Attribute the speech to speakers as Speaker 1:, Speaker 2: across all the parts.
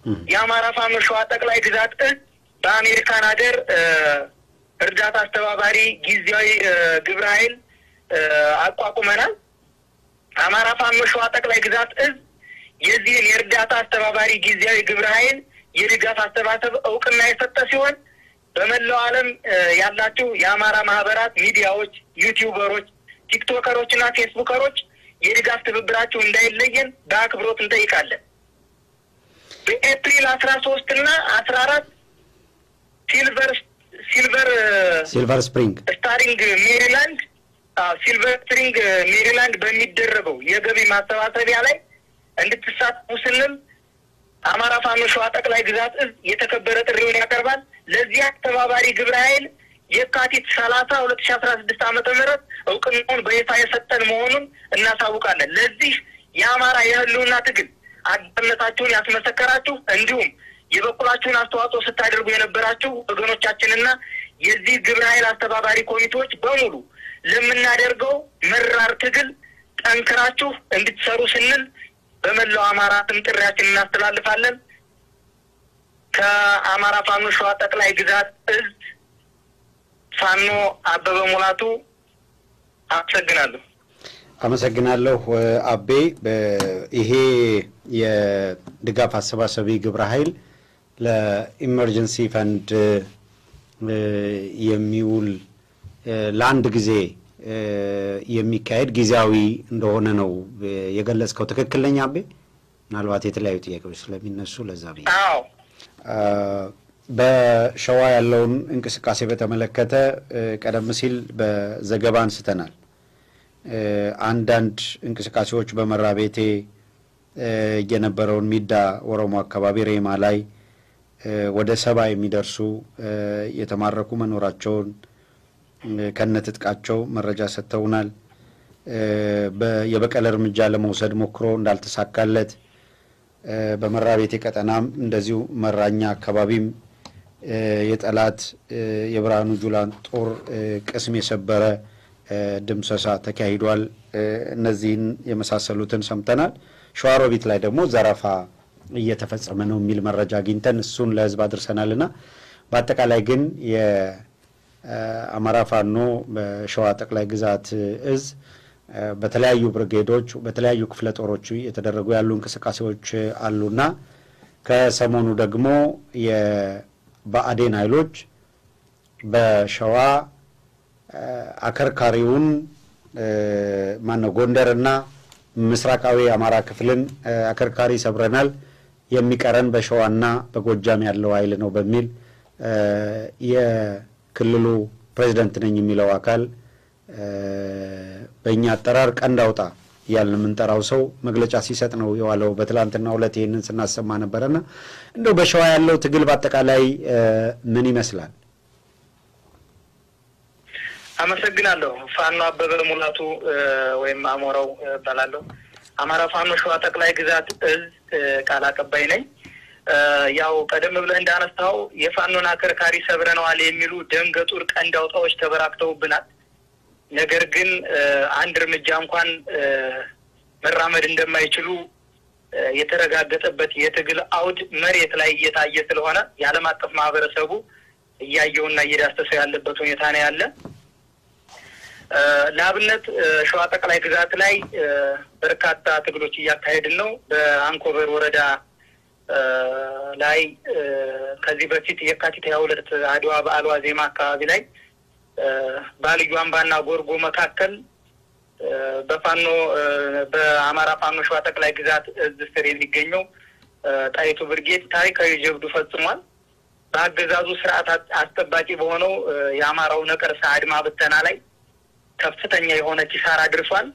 Speaker 1: የአማራ ፋኖ ሸዋ ጠቅላይ ግዛት እዝ በአሜሪካን ሀገር እርዳታ አስተባባሪ ጊዜያዊ ግብረ ኃይል አቋቁመናል። አማራ ፋኖ ሸዋ ጠቅላይ ግዛት እዝ የዚህን የእርዳታ አስተባባሪ ጊዜያዊ ግብረ ኃይል የድጋፍ አሰባሰብ እውቅና የሰጠ ሲሆን በመላው ዓለም ያላችሁ የአማራ ማህበራት፣ ሚዲያዎች፣ ዩቲዩበሮች፣ ቲክቶከሮች እና ፌስቡከሮች የድጋፍ ትብብራችሁ እንዳይለየን በአክብሮት እንጠይቃለን። በኤፕሪል አስራ ሶስት እና አስራ አራት ሲልቨር ሲልቨር
Speaker 2: ሲልቨር ስፕሪንግ
Speaker 1: ስታሪንግ ሜሪላንድ ሲልቨር ስፕሪንግ ሜሪላንድ በሚደረገው የገቢ ማሰባሰቢያ ላይ እንድትሳተፉ ስንል አማራ ፋኖ ሸዋ ጠቅላይ ግዛት እዝ የተከበረ ጥሪውን ያቀርባል። ለዚህ አስተባባሪ ግብረ ኃይል የካቲት ሰላሳ ሁለት ሺ አስራ ስድስት ዓመተ ምህረት እውቅናውን በይፋ የሰጠን መሆኑን እናሳውቃለን። ለዚህ የአማራ የህልውና ትግል አጋርነታችሁን ያስመሰከራችሁ እንዲሁም የበኩላችሁን አስተዋጽኦ ስታደርጉ የነበራችሁ ወገኖቻችንና የዚህ ግብረ ኃይል አስተባባሪ ኮሚቴዎች በሙሉ ለምናደርገው መራር ትግል ጠንክራችሁ እንድትሰሩ ስንል በመላው አማራ ስም ጥሪያችን እናስተላልፋለን። ከአማራ ፋኖ ሸዋ ጠቅላይ ግዛት እዝ ፋኖ አበበ ሙላቱ አመሰግናለሁ።
Speaker 2: አመሰግናለሁ አቤ። ይሄ የድጋፍ አሰባሰቢ ግብረ ኃይል ለኢመርጀንሲ ፈንድ የሚውል ለአንድ ጊዜ የሚካሄድ ጊዜያዊ እንደሆነ ነው የገለጽከው። ትክክል ነኝ አቤ? ምናልባት የተለያዩ ጥያቄዎች ስለሚነሱ ለዛ ብዬ
Speaker 1: አዎ
Speaker 2: በሸዋ ያለውን እንቅስቃሴ በተመለከተ ቀደም ሲል በዘገባ አንስተናል። አንዳንድ እንቅስቃሴዎች በመራ ቤቴ የነበረውን ሚዳ ኦሮሞ አካባቢ ሬማ ላይ ወደ ሰባ የሚደርሱ የተማረኩ መኖራቸውን ከነትጥቃቸው መረጃ ሰጥተውናል። የበቀል እርምጃ ለመውሰድ ሞክሮ እንዳልተሳካለት በመራ ቤቴ ቀጠናም እንደዚሁ መራኛ አካባቢም የጠላት የብርሃኑ ጁላን ጦር ቅስም የሰበረ ድምሰሳ ተካሂዷል። እነዚህን የመሳሰሉትን ሰምተናል። ሸዋሮቢት ላይ ደግሞ ዘረፋ እየተፈጸመ ነው የሚል መረጃ አግኝተን እሱን ለሕዝብ አድርሰናልና በአጠቃላይ ግን የአማራ ፋኖ በሸዋ ጠቅላይ ግዛት እዝ በተለያዩ ብርጌዶች በተለያዩ ክፍለ ጦሮች የተደረጉ ያሉ እንቅስቃሴዎች አሉና ከሰሞኑ ደግሞ የብአዴን ኃይሎች በሸዋ አከርካሪውን ማነው ጎንደርና ምስራቃዊ አማራ ክፍልን አከርካሪ ሰብረናል፣ የሚቀረን በሸዋና በጎጃም ያለው ኃይል ነው በሚል የክልሉ ፕሬዚደንት ነኝ የሚለው አካል በእኛ አጠራር ቀንድ አውጣ እያልን የምንጠራው ሰው መግለጫ ሲሰጥ ነው የዋለው። በትላንትናው ዕለት ይህንን ስናሰማ ነበረና እንደው በሸዋ ያለው ትግል በአጠቃላይ ምን ይመስላል?
Speaker 1: አመሰግናለሁ። ፋኖ አበበ ሙላቱ ወይም አሞራው እባላለሁ። አማራ ፋኖ ሸዋ ጠቅላይ ግዛት እዝ ቃል አቀባይ ነኝ። ያው ቀደም ብለህ እንዳነሳው የፋኖን አከርካሪ ሰብረነዋል የሚሉ ደንገጡር ቀንድ አውጣዎች ተበራክተውብናል። ነገር ግን አንድ እርምጃ እንኳን መራመድ እንደማይችሉ የተረጋገጠበት የትግል አውድ መሬት ላይ እየታየ ስለሆነ የዓለም አቀፍ ማህበረሰቡ እያየውና እየዳሰሰው ያለበት ሁኔታ ነው ያለ። ለአብነት ሸዋ ጠቅላይ ግዛት ላይ በርካታ ትግሎች እያካሄድን ነው። በአንኮበር ወረዳ ላይ ከዚህ በፊት የካቲት ሀያ ሁለት አድዋ በዓል ዋዜማ አካባቢ ላይ በልዩ አምባና ጎርጎ መካከል በፋኖ በአማራ ፋኖ ሸዋ ጠቅላይ ግዛት እዝ ስር የሚገኘው ጣይቱ ብርጌድ ታሪካዊ ጀብዱ ፈጽሟል። በአገዛዙ ስርዓት አስጠባቂ በሆነው የአማራው ነቀርሳ አድማ ብተና ላይ ከፍተኛ የሆነ ኪሳራ አድርሷል።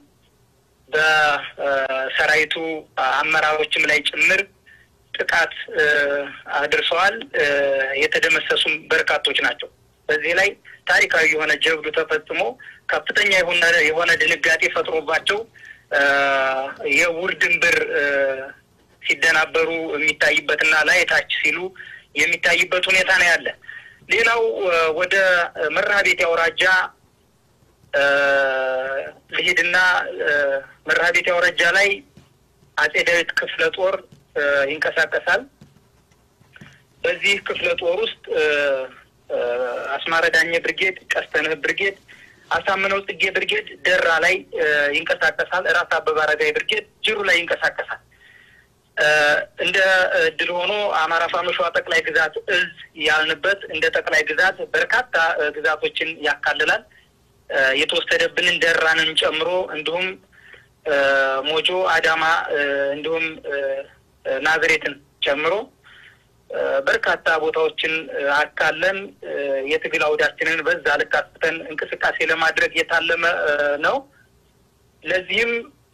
Speaker 1: በሰራዊቱ አመራሮችም ላይ ጭምር ጥቃት አድርሰዋል። የተደመሰሱም በርካቶች ናቸው። በዚህ ላይ ታሪካዊ የሆነ ጀብዱ ተፈጽሞ ከፍተኛ የሆነ የሆነ ድንጋጤ ፈጥሮባቸው የውር ድንብር ሲደናበሩ የሚታይበትና ላይ ታች ሲሉ የሚታይበት ሁኔታ ነው ያለ። ሌላው ወደ መርሐቤቴ አውራጃ ልሂድና መርሐቤቴ አውራጃ ላይ አጼ ዳዊት ክፍለ ጦር ይንቀሳቀሳል። በዚህ ክፍለ ጦር ውስጥ አስማረ ዳኘ ብርጌድ፣ ቀስተንህ ብርጌድ፣ አሳምነው ጽጌ ብርጌድ ደራ ላይ ይንቀሳቀሳል። ራስ አበበ አረጋይ ብርጌድ ጅሩ ላይ ይንቀሳቀሳል። እንደ እድል ሆኖ አማራ ፋኖ ሸዋ ጠቅላይ ግዛት እዝ ያልንበት እንደ ጠቅላይ ግዛት በርካታ ግዛቶችን ያካልላል። የተወሰደብንን ደራንን ጨምሮ እንዲሁም ሞጆ፣ አዳማ እንዲሁም ናዝሬትን ጨምሮ በርካታ ቦታዎችን አካለን የትግል አውዳችንን በዛ ልክ አስፍተን እንቅስቃሴ ለማድረግ የታለመ ነው። ለዚህም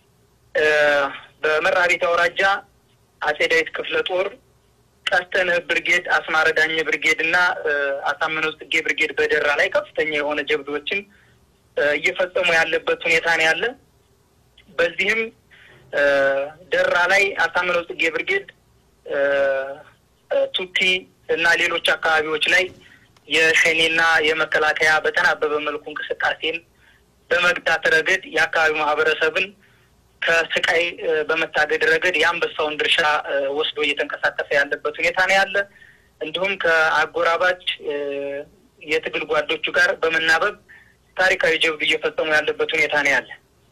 Speaker 1: በመራቤት አውራጃ አጼ ዳዊት ክፍለ ጦር ቀስተንህ ብርጌድ፣ አስማረ ዳኘ ብርጌድ እና አሳምነው ጽጌ ብርጌድ በደራ ላይ ከፍተኛ የሆነ ጀብዶችን እየፈጸሙ ያለበት ሁኔታ ነው ያለ። በዚህም ደራ ላይ አሳምነው ጽጌ ብርጌድ ቱቲ እና ሌሎች አካባቢዎች ላይ የሸኔና የመከላከያ በተናበበ መልኩ እንቅስቃሴን በመግታት ረገድ የአካባቢው ማህበረሰብን ከስቃይ በመታገድ ረገድ የአንበሳውን ድርሻ ወስዶ እየተንቀሳቀሰ ያለበት ሁኔታ ነው ያለ። እንዲሁም ከአጎራባች የትግል ጓዶቹ ጋር በመናበብ ታሪካዊ ጀብዱ እየፈጸሙ ያለበት ሁኔታ ነው ያለ።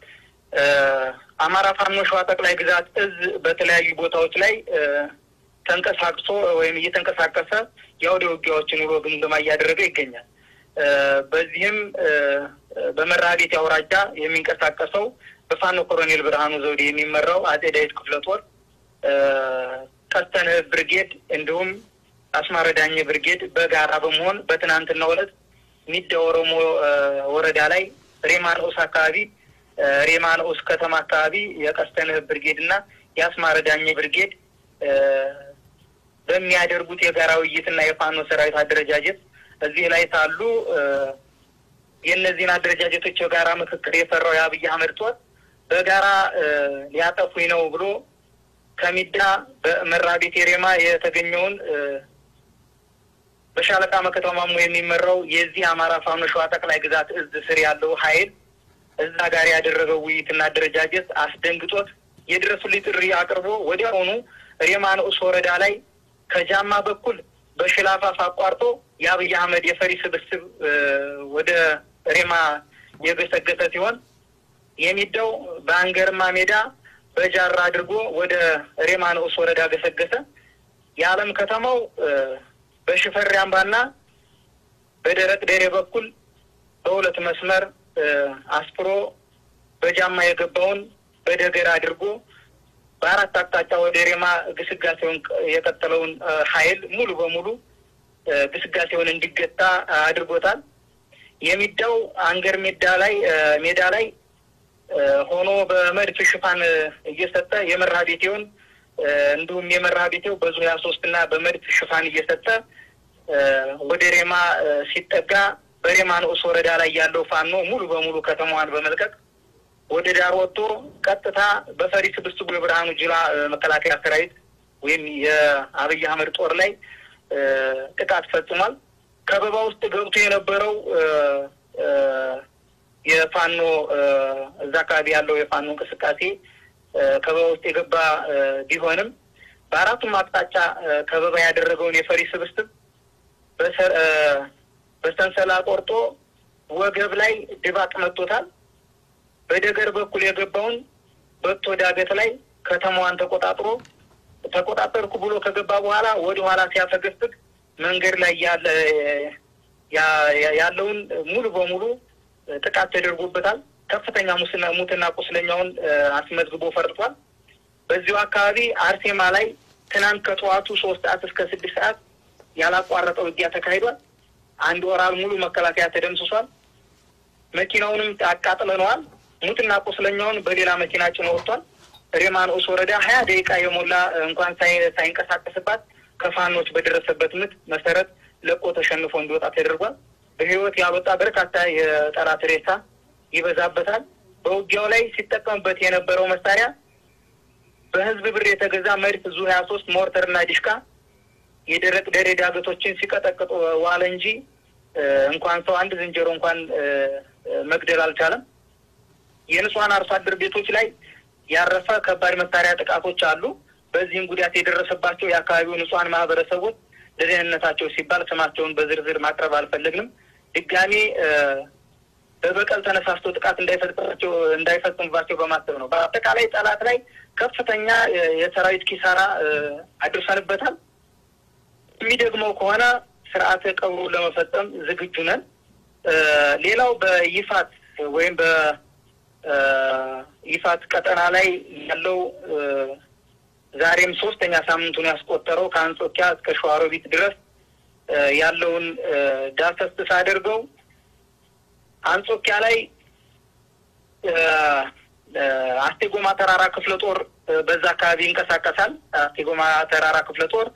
Speaker 1: አማራ ፋኖ ሸዋ ጠቅላይ ግዛት እዝ በተለያዩ ቦታዎች ላይ ተንቀሳቅሶ ወይም እየተንቀሳቀሰ የአውደ ውጊያዎችን ውሎ ግምገማ እያደረገ ይገኛል። በዚህም በመራቤቴ አውራጃ የሚንቀሳቀሰው በፋኖ ኮሎኔል ብርሃኑ ዘውዴ የሚመራው አጼ ዳዊት ክፍለ ጦር ቀስተንህ ብርጌድ እንዲሁም አስማረ ዳኘ ብርጌድ በጋራ በመሆን በትናንትናው ዕለት ሚዳ ኦሮሞ ወረዳ ላይ ሬማ ንዑስ አካባቢ ሬማ ንዑስ ከተማ አካባቢ የቀስተንህ ብርጌድ እና የአስማረ ዳኘ ብርጌድ በሚያደርጉት የጋራ ውይይትና የፋኖ ሰራዊት አደረጃጀት እዚህ ላይ ሳሉ የእነዚህን አደረጃጀቶች የጋራ ምክክር የሰራው የአብይ አህመድ ጦር በጋራ ሊያጠፉኝ ነው ብሎ ከሚዳ በመራቤቴ ሬማ የተገኘውን በሻለቃ መከታው ማሞ የሚመራው የዚህ አማራ ፋኖ ሸዋ ጠቅላይ ግዛት እዝ ስር ያለው ኃይል እዛ ጋር ያደረገው ውይይትና አደረጃጀት አስደንግጦት የድረሱልኝ ጥሪ አቅርቦ ወዲያውኑ ሬማ ንዑስ ወረዳ ላይ ከጃማ በኩል በሽላፋፍ አቋርጦ የአብይ አህመድ የፈሪ ስብስብ ወደ ሬማ የገሰገሰ ሲሆን የሚዳው በአንገርማ ሜዳ በጃራ አድርጎ ወደ ሬማ ንዑስ ወረዳ ገሰገሰ። የዓለም ከተማው በሽፈሪ አምባና በደረቅ ደሬ በኩል በሁለት መስመር አስፍሮ በጃማ የገባውን በደገር አድርጎ በአራት አቅጣጫ ወደ ሬማ ግስጋሴውን የቀጠለውን ኃይል ሙሉ በሙሉ ግስጋሴውን እንዲገታ አድርጎታል። የሚዳው አንገር ሜዳ ላይ ሜዳ ላይ ሆኖ በመድፍ ሽፋን እየሰጠ የመርሃ ቤቴውን እንዲሁም የመርሃ ቤቴው በዙ ሀያ ሶስት እና በመድፍ ሽፋን እየሰጠ ወደ ሬማ ሲጠጋ በሬማ ንዑስ ወረዳ ላይ ያለው ፋኖ ሙሉ በሙሉ ከተማዋን በመልቀቅ ወደ ዳር ወጥቶ ቀጥታ በፈሪ ስብስቡ የብርሃኑ ጁላ መከላከያ ሰራዊት ወይም የአብይ አህመድ ጦር ላይ ጥቃት ፈጽሟል። ከበባ ውስጥ ገብቶ የነበረው የፋኖ እዛ አካባቢ ያለው የፋኖ እንቅስቃሴ ከበባ ውስጥ የገባ ቢሆንም በአራቱም አቅጣጫ ከበባ ያደረገውን የፈሪ ስብስብ በሰንሰላ ቆርጦ ወገብ ላይ ድባቅ መጥቶታል። በደገር በኩል የገባውን በቶ ዳገት ላይ ከተማዋን ተቆጣጥሮ ተቆጣጠርኩ ብሎ ከገባ በኋላ ወደ ኋላ ሲያፈገፍግ መንገድ ላይ ያለ ያለውን ሙሉ በሙሉ ጥቃት ተደርጎበታል። ከፍተኛ ሙስና ሙትና ቁስለኛውን አስመዝግቦ ፈርጧል። በዚሁ አካባቢ አርሴማ ላይ ትናንት ከጠዋቱ ሶስት ሰዓት እስከ ስድስት ሰዓት ያላቋረጠ ውጊያ ተካሂዷል። አንድ ወራል ሙሉ መከላከያ ተደምስሷል። መኪናውንም አቃጥለነዋል። ሙትና ቁስለኛውን በሌላ መኪና ጭኖ ወጥቷል። ሬማ ንዑስ ወረዳ ሀያ ደቂቃ የሞላ እንኳን ሳይንቀሳቀስባት ከፋኖች በደረሰበት ምት መሰረት ለቆ ተሸንፎ እንዲወጣ ተደርጓል። በህይወት ያልወጣ በርካታ የጠላት ሬሳ ይበዛበታል። በውጊያው ላይ ሲጠቀምበት የነበረው መሳሪያ በህዝብ ብር የተገዛ መድፍ ዙ ሀያ ሶስት ሞርተርና ዲሽካ የደረቅ ደሬ ዳገቶችን ሲቀጠቅጡ ዋለ እንጂ እንኳን ሰው አንድ ዝንጀሮ እንኳን መግደል አልቻለም። የንጹሐን አርሶ አደር ቤቶች ላይ ያረፈ ከባድ መሳሪያ ጥቃቶች አሉ። በዚህም ጉዳት የደረሰባቸው የአካባቢው ንጹሐን ማህበረሰቦች ለደህንነታቸው ሲባል ስማቸውን በዝርዝር ማቅረብ አልፈለግንም። ድጋሜ በበቀል ተነሳስቶ ጥቃት እንዳይፈጽባቸው እንዳይፈጽሙባቸው በማሰብ ነው። በአጠቃላይ ጠላት ላይ ከፍተኛ የሰራዊት ኪሳራ አድርሰንበታል። የሚደግመው ከሆነ ስርዓተ ቀብሩ ለመፈጸም ዝግጁ ነን። ሌላው በይፋት ወይም በይፋት ቀጠና ላይ ያለው ዛሬም ሶስተኛ ሳምንቱን ያስቆጠረው ከአንጾኪያ እስከ ሸዋሮቢት ድረስ ያለውን ዳሰስ ሳደርገው አንጾኪያ ላይ አስቴጎማ ተራራ ክፍለ ጦር በዛ አካባቢ ይንቀሳቀሳል። አስቴጎማ ተራራ ክፍለ ጦር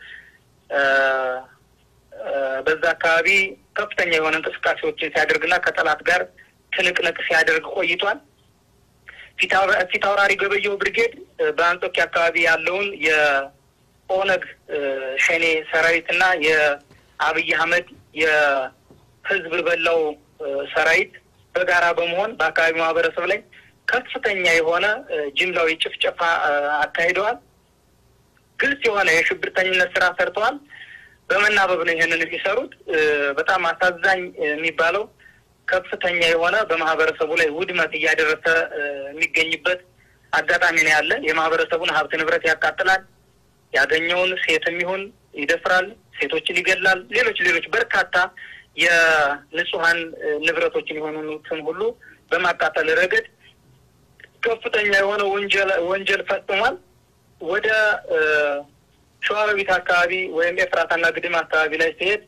Speaker 1: በዛ አካባቢ ከፍተኛ የሆነ እንቅስቃሴዎችን ሲያደርግና ከጠላት ጋር ትንቅንቅ ሲያደርግ ቆይቷል። ፊት አውራሪ ገበየው ብርጌድ በአንጾኪያ አካባቢ ያለውን የኦነግ ሸኔ ሰራዊትና የአብይ አህመድ የህዝብ በላው ሰራዊት በጋራ በመሆን በአካባቢው ማህበረሰብ ላይ ከፍተኛ የሆነ ጅምላዊ ጭፍጨፋ አካሂደዋል። ግልጽ የሆነ የሽብርተኝነት ስራ ሰርተዋል። በመናበብ ነው ይህንን የሚሰሩት። በጣም አሳዛኝ የሚባለው ከፍተኛ የሆነ በማህበረሰቡ ላይ ውድመት እያደረሰ የሚገኝበት አጋጣሚ ነው ያለ። የማህበረሰቡን ሀብት ንብረት ያቃጥላል። ያገኘውን ሴትም ይሁን ይደፍራል፣ ሴቶችን ይገላል። ሌሎች ሌሎች በርካታ የንጹሀን ንብረቶችን የሆኑትን ሁሉ በማቃጠል ረገድ ከፍተኛ የሆነ ወንጀል ወንጀል ፈጽሟል። ወደ ሸዋሮቢት አካባቢ ወይም ኤፍራታና ግድም አካባቢ ላይ ሲሄድ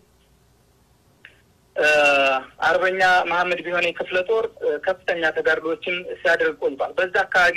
Speaker 1: አርበኛ መሐመድ ቢሆኔ ክፍለ ጦር ከፍተኛ ተጋድሎችን ሲያደርግ ቆይቷል። በዛ አካባቢ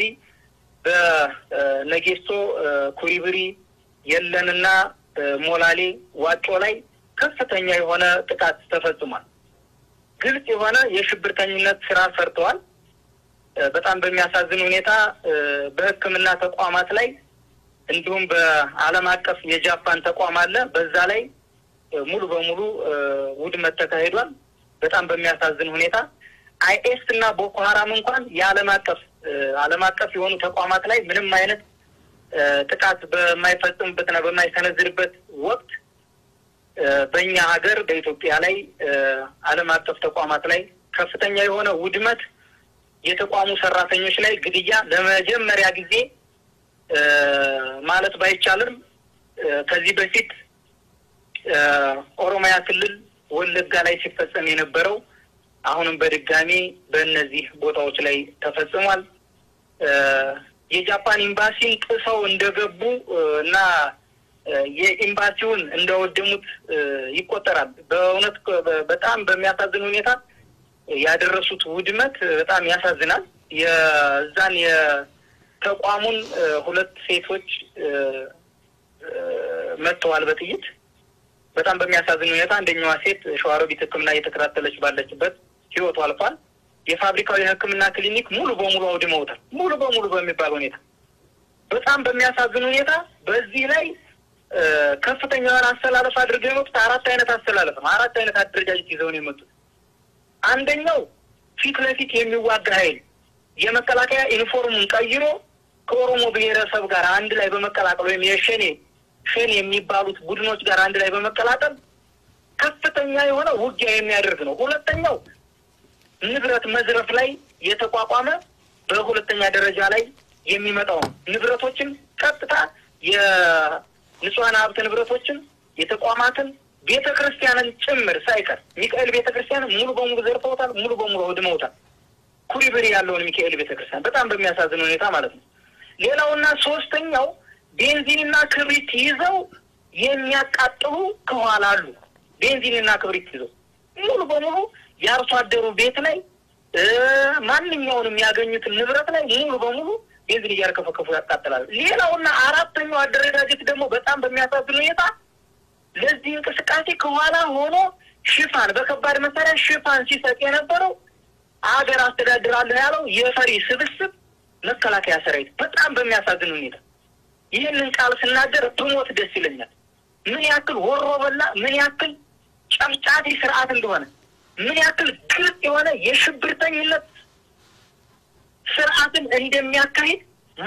Speaker 1: በነጌሶ ኩሪብሪ፣ የለንና ሞላሌ ዋጮ ላይ ከፍተኛ የሆነ ጥቃት ተፈጽሟል። ግልጽ የሆነ የሽብርተኝነት ስራ ሰርተዋል። በጣም በሚያሳዝን ሁኔታ በሕክምና ተቋማት ላይ እንዲሁም በዓለም አቀፍ የጃፓን ተቋም አለ። በዛ ላይ ሙሉ በሙሉ ውድመት ተካሂዷል። በጣም በሚያሳዝን ሁኔታ አይኤስ እና ቦኮ ሀራም እንኳን የዓለም አቀፍ ዓለም አቀፍ የሆኑ ተቋማት ላይ ምንም አይነት ጥቃት በማይፈጽምበትና በማይሰነዝርበት ወቅት በእኛ ሀገር በኢትዮጵያ ላይ ዓለም አቀፍ ተቋማት ላይ ከፍተኛ የሆነ ውድመት የተቋሙ ሰራተኞች ላይ ግድያ ለመጀመሪያ ጊዜ ማለት ባይቻልም ከዚህ በፊት ኦሮሚያ ክልል ወለጋ ላይ ሲፈጸም የነበረው አሁንም በድጋሚ በእነዚህ ቦታዎች ላይ ተፈጽሟል። የጃፓን ኤምባሲን ጥሰው እንደገቡ እና የኤምባሲውን እንደወደሙት ይቆጠራል። በእውነት በጣም በሚያሳዝን ሁኔታ ያደረሱት ውድመት በጣም ያሳዝናል። የዛን የተቋሙን ሁለት ሴቶች መጥተዋል በጥይት በጣም በሚያሳዝን ሁኔታ አንደኛዋ ሴት ሸዋሮቢት ሕክምና እየተከታተለች ባለችበት ህይወቱ አልፏል። የፋብሪካው የሕክምና ክሊኒክ ሙሉ በሙሉ አውድመውታል። ሙሉ በሙሉ በሚባል ሁኔታ በጣም በሚያሳዝን ሁኔታ በዚህ ላይ ከፍተኛ የሆነ አስተላለፍ አድርገው የመጡት አራት አይነት አስተላለፍ ነው። አራት አይነት አደረጃጀት ይዘው ነው የመጡት። አንደኛው ፊት ለፊት የሚዋጋ ኃይል የመከላከያ ዩኒፎርሙን ቀይሮ ከኦሮሞ ብሔረሰብ ጋር አንድ ላይ በመቀላቀል ወይም የሸኔ ሸኔ የሚባሉት ቡድኖች ጋር አንድ ላይ በመቀላቀል ከፍተኛ የሆነ ውጊያ የሚያደርግ ነው። ሁለተኛው ንብረት መዝረፍ ላይ የተቋቋመ በሁለተኛ ደረጃ ላይ የሚመጣው ነው። ንብረቶችን ቀጥታ የንጹሐን ሀብት ንብረቶችን የተቋማትን ቤተ ክርስቲያንን ጭምር ሳይቀር ሚካኤል ቤተ ክርስቲያንን ሙሉ በሙሉ ዘርፈውታል። ሙሉ በሙሉ አውድመውታል። ኩሪብሪ ያለውን ሚካኤል ቤተ ክርስቲያን በጣም በሚያሳዝን ሁኔታ ማለት ነው። ሌላውና ሶስተኛው ቤንዚንና ክብሪት ይዘው የሚያቃጥሉ ከኋላ አሉ። ቤንዚንና ክብሪት ይዘው ሙሉ በሙሉ የአርሶ አደሩ ቤት ላይ ማንኛውንም ያገኙትን ንብረት ላይ ሙሉ በሙሉ ቤንዚን እያርከፈከፉ ያቃጥላሉ። ሌላውና አራተኛው አደረጃጀት ደግሞ በጣም በሚያሳዝን ሁኔታ ለዚህ እንቅስቃሴ ከኋላ ሆኖ ሽፋን በከባድ መሳሪያ ሽፋን ሲሰጥ የነበረው አገር አስተዳድራለሁ ያለው የፈሪ ስብስብ መከላከያ ሰራዊት በጣም በሚያሳዝን ሁኔታ ይህንን ቃል ስናገር ብሞት ደስ ይለኛል። ምን ያክል ወሮ በላ፣ ምን ያክል ጨፍጫፊ ስርዓት እንደሆነ፣ ምን ያክል ግልጽ የሆነ የሽብርተኝነት ስርዓትን እንደሚያካሂድ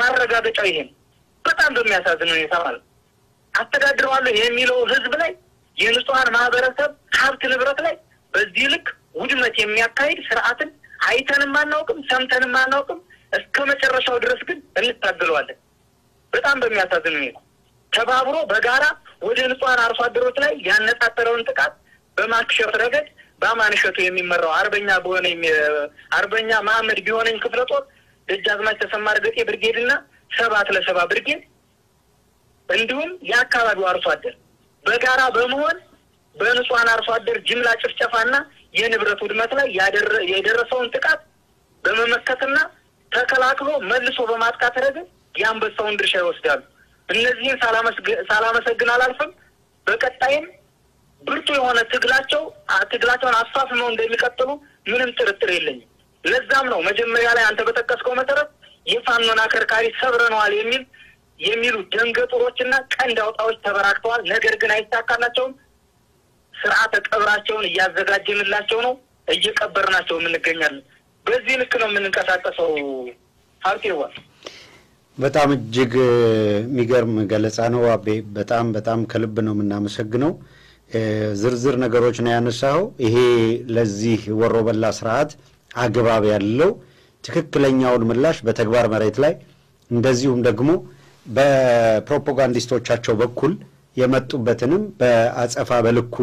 Speaker 1: ማረጋገጫው ይሄ ነው። በጣም በሚያሳዝን ሁኔታ ማለት ነው። አስተዳድረዋለሁ የሚለው ህዝብ ላይ የንጹሐን ማህበረሰብ ሀብት ንብረት ላይ በዚህ ልክ ውድመት የሚያካሂድ ስርዓትን አይተንም አናውቅም፣ ሰምተንም አናውቅም። እስከ መጨረሻው ድረስ ግን እንታገለዋለን። በጣም በሚያሳዝን ሁኔታ ተባብሮ በጋራ ወደ ንጹሐን አርሶ አደሮች ላይ ያነጣጠረውን ጥቃት በማክሸፍ ረገድ በአማን እሸቱ የሚመራው አርበኛ በሆነ አርበኛ መሐመድ ቢሆነኝ ክፍለ ጦር ደጃዝማች ተሰማ እርገጤ ብርጌድ እና ሰባት ለሰባ ብርጌድ እንዲሁም የአካባቢው አርሶ አደር በጋራ በመሆን በንጹሐን አርሶ አደር ጅምላ ጭፍጨፋና የንብረት ውድመት ላይ የደረሰውን ጥቃት በመመከትና ተከላክሎ መልሶ በማጥቃት ረገድ የአንበሳውን ድርሻ ይወስዳሉ። እነዚህን ሳላመሰግን አላልፍም። በቀጣይም ብርቱ የሆነ ትግላቸው ትግላቸውን አስፋፍመው እንደሚቀጥሉ ምንም ጥርጥር የለኝም። ለዛም ነው መጀመሪያ ላይ አንተ በጠቀስከው መሰረት የፋኖን አከርካሪ ሰብረነዋል የሚል የሚሉ ደንገጡሮችና ቀንድ አውጣዎች ተበራክተዋል። ነገር ግን አይሳካላቸውም። ስርዓተ ቀብራቸውን እያዘጋጀንላቸው ነው፣ እየቀበርናቸው እንገኛለን። በዚህ ልክ ነው የምንንቀሳቀሰው። ሀብቴዋ
Speaker 2: በጣም እጅግ የሚገርም ገለጻ ነው አቤ። በጣም በጣም ከልብ ነው የምናመሰግነው። ዝርዝር ነገሮች ነው ያነሳኸው። ይሄ ለዚህ ወሮበላ ስርዓት አግባብ ያለው ትክክለኛውን ምላሽ በተግባር መሬት ላይ እንደዚሁም ደግሞ በፕሮፓጋንዲስቶቻቸው በኩል የመጡበትንም በአጸፋ በልኩ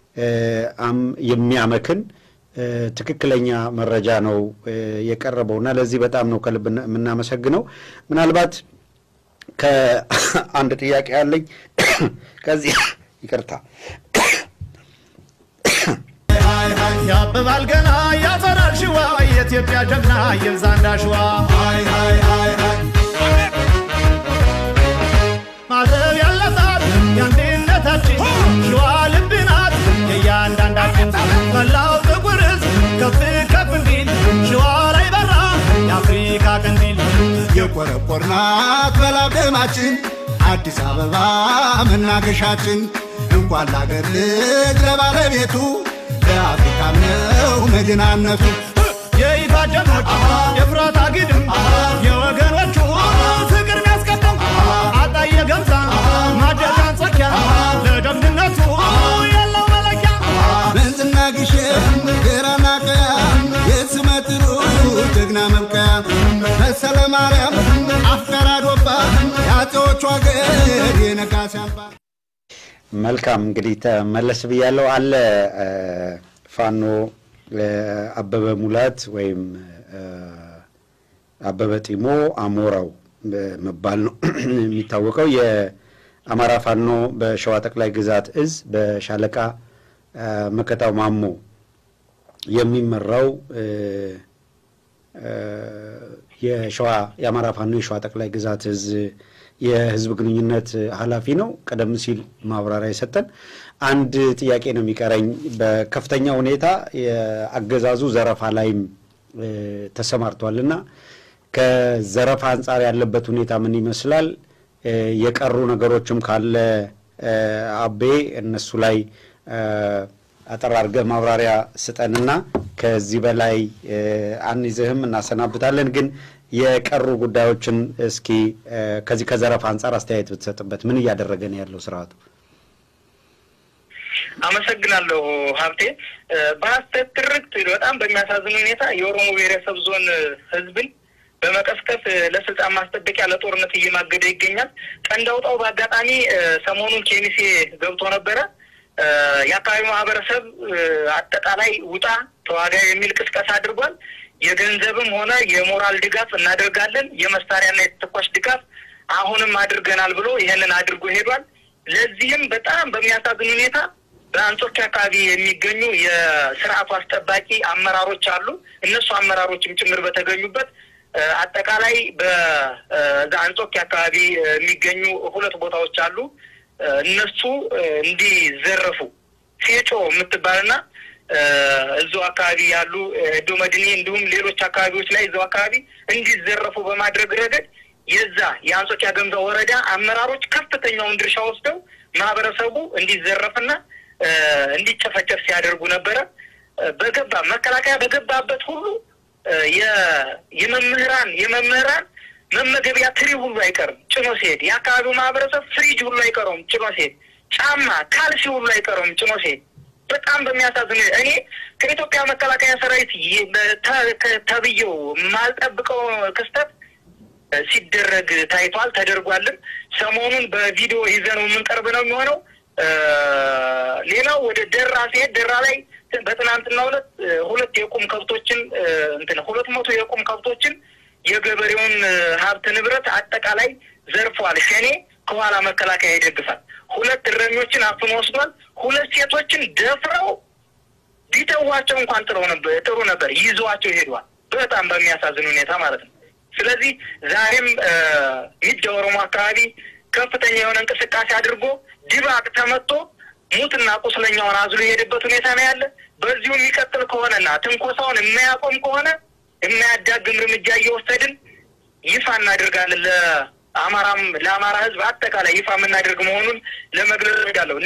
Speaker 2: የሚያመክን ትክክለኛ መረጃ ነው የቀረበው እና ለዚህ በጣም ነው ከልብ የምናመሰግነው። ምናልባት ከአንድ ጥያቄ ያለኝ ከዚህ ይቅርታ
Speaker 3: ያብባል ገና ያፈራል ሽዋ የኢትዮጵያ ጀግና ይብዛ እንዳሸዋ ማዘብ ያለባት የአንድነታችን ሸዋ ልብ ናት የእያንዳንዳችን መላው ጥቁር ሕዝብ ከፍ ከፍ እንዲል ሸዋ ላይ በራ የአፍሪካ ቀንዲል
Speaker 4: የቆረቆርናት በላብ ደማችን አዲስ አበባ መናገሻችን እንኳን ለአገር ልጅ ለባለቤቱ ለአፍሪካም ነው መዲናነቱ።
Speaker 3: የይፋት ጀግኖች የፍራት አግድም የወገኖቹ ፍቅር ሚያስቀደም አጣየ ገምዛ ማደጋ አንጾኪያ ለጀግንነቱ ያለው መለኪያ
Speaker 4: መንዝና ግሸን ግራና ቀያ የስመጥሩ ጀግና መብቀያ መሰለ ማርያም አፍቀራ ዶባ የአፄዎቹ አገር የነጋሲ አምባ
Speaker 2: መልካም እንግዲህ ተመለስ ብያለው አለ ፋኖ አበበ ሙላት ወይም አበበ ጢሞ አሞራው መባል ነው የሚታወቀው። የአማራ ፋኖ በሸዋ ጠቅላይ ግዛት እዝ በሻለቃ መከታው ማሞ የሚመራው የሸዋ የአማራ ፋኖ የሸዋ ጠቅላይ ግዛት እዝ የህዝብ ግንኙነት ኃላፊ ነው። ቀደም ሲል ማብራሪያ የሰጠን አንድ ጥያቄ ነው የሚቀረኝ። በከፍተኛ ሁኔታ የአገዛዙ ዘረፋ ላይም ተሰማርቷል እና ከዘረፋ አንጻር ያለበት ሁኔታ ምን ይመስላል? የቀሩ ነገሮችም ካለ አቤ እነሱ ላይ አጠር አድርገህ ማብራሪያ ስጠንና ከዚህ በላይ አንይዝህም፣ እናሰናብታለን ግን የቀሩ ጉዳዮችን እስኪ ከዚህ ከዘረፋ አንጻር አስተያየት ብትሰጥበት። ምን እያደረገ ነው ያለው ስርዓቱ?
Speaker 1: አመሰግናለሁ ሀብቴ። በሀሰት ትርክት በጣም በሚያሳዝን ሁኔታ የኦሮሞ ብሔረሰብ ዞን ህዝብን በመቀስቀስ ለስልጣን ማስጠበቂያ ለጦርነት እየማገደ ይገኛል። ቀንድ አውጣው በአጋጣሚ ሰሞኑን ኬሚሴ ገብቶ ነበረ። የአካባቢው ማህበረሰብ አጠቃላይ ውጣ ተዋጋ የሚል ቅስቀሳ አድርጓል። የገንዘብም ሆነ የሞራል ድጋፍ እናደርጋለን፣ የመሳሪያና የተተኳሽ ድጋፍ አሁንም አድርገናል ብሎ ይህንን አድርጎ ሄዷል። ለዚህም በጣም በሚያሳዝን ሁኔታ በአንጾኪያ አካባቢ የሚገኙ የስርዓቱ አስጠባቂ አመራሮች አሉ። እነሱ አመራሮችም ጭምር በተገኙበት አጠቃላይ በዛ አንጾኪያ አካባቢ የሚገኙ ሁለት ቦታዎች አሉ። እነሱ እንዲዘረፉ ፌጮ የምትባልና እዛው አካባቢ ያሉ ዶመድኔ እንዲሁም ሌሎች አካባቢዎች ላይ እዛው አካባቢ እንዲዘረፉ በማድረግ ረገድ የዛ የአንጾኪያ ገምዛ ወረዳ አመራሮች ከፍተኛውን ድርሻ ወስደው ማህበረሰቡ እንዲዘረፍና እንዲጨፈጨፍ ሲያደርጉ ነበረ። በገባ መከላከያ በገባበት ሁሉ የመምህራን የመምህራን መመገቢያ ትሪ ሁሉ አይቀርም ጭኖ ሲሄድ፣ የአካባቢው ማህበረሰብ ፍሪጅ ሁሉ አይቀረውም ጭኖ ሲሄድ። ጫማ፣ ካልሲ ሁሉ አይቀረውም ጭኖ ሲሄድ በጣም በሚያሳዝን እኔ ከኢትዮጵያ መከላከያ ሰራዊት ይ- በ- ተ- ተብዬው የማልጠብቀው ክስተት እ፣ ሲደረግ ታይቷል፣ ተደርጓልም። ሰሞኑን በቪዲዮ ይዘነው የምንቀርብ ነው የሚሆነው። እ፣ ሌላው ወደ ደራ ሲሄድ ደራ ላይ በትናንትናው ዕለት እ፣ ሁለት የቁም ከብቶችን እ፣ እንትን ሁለት መቶ የቁም ከብቶችን የገበሬውን እ፣ ሀብት ንብረት አጠቃላይ ዘርፏል። ሸኔ ከኋላ መከላከያ ይደግፋል። ሁለት እረኞችን አፍኖ ወስዷል። ሁለት ሴቶችን ደፍረው ቢተዋቸው እንኳን ጥሩ ነበር ጥሩ ነበር ይዘዋቸው ሄዷል። በጣም በሚያሳዝን ሁኔታ ማለት ነው። ስለዚህ ዛሬም እ፣ ሚጃ ኦሮሞ አካባቢ ከፍተኛ የሆነ እንቅስቃሴ አድርጎ ድባቅ ተመቶ ሙትና ቁስለኛውን አዝሎ የሄደበት ሁኔታ ነው ያለ። በዚሁ የሚቀጥል ከሆነና ትንኮሳውን የማያቆም ከሆነ የማያዳግም እርምጃ እየወሰድን ይፋ እናደርጋለን። ለአማራም ለአማራ ሕዝብ አጠቃላይ ይፋ የምናደርግ መሆኑን ለመግለጽ እወዳለሁ።